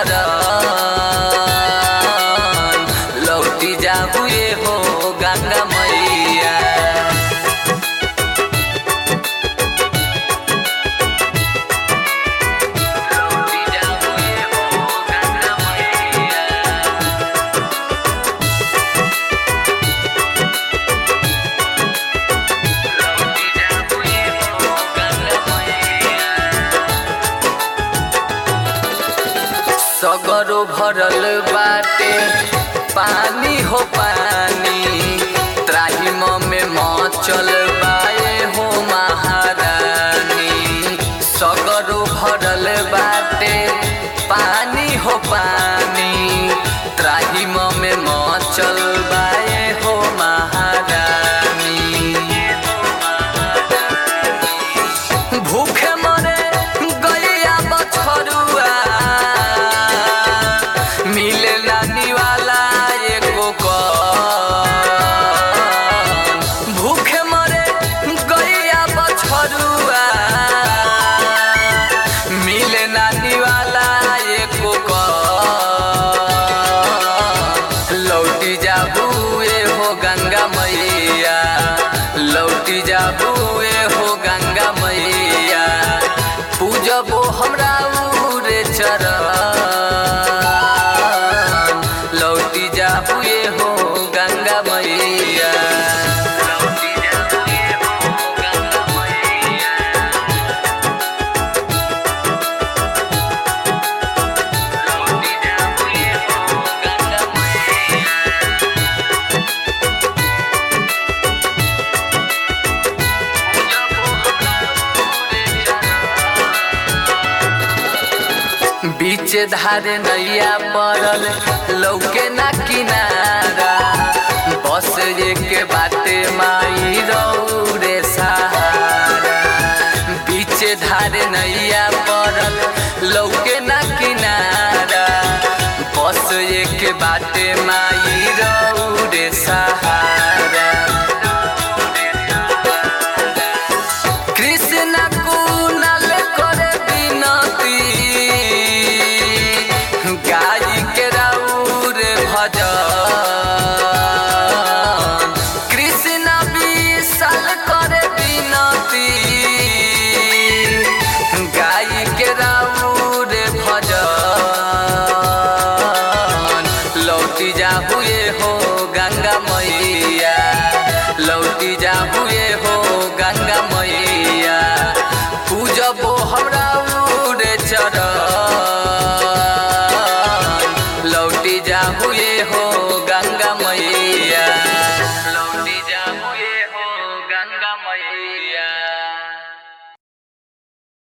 चरण लौटी जाबू ये हो गंगा मैया लौटी जाबू ये हो गंगा मैया लौटी जाबू ये हो गंगा मैया सगरो भरल बाटे पानी हो पानी त्राहिम में मचल बाए हो महारानी सगरो भरल बाटे पानी हो पानी त्राहिम में मचल बाए हो महारानी भूखे मरे गैया बछरुआ मिले नानी वाला एको कौन भूखे मरे गैया बछरुआ मिले नानी वाला एको कौन लौटी जाबू ए हो गंगा मैया लौटी जाबू ए हो गंगा मैया पूजबो हमरा उरे चरण लौटी जाबू ए हो गंगा मैया लौटी जाबू ए हो गंगा मैया लौटी जाबू ए हो गंगा मैया बीच धारे नैया पड़ल लौके ना किनारा बस एक बाटे माई रौरे सहारा बीच धारे नैया पड़ल लौके ना किनारा बस एक बाटे माई रौरे सहारा कृष्ण कुनल करे विनती गाई के राउर भजन कृष्ण विशाल करे विनती गाई के राउर भजन लौटी जाबुए हो गंगा मैया लौटी जाबुए हो गंगा मैया पूजबो हमरा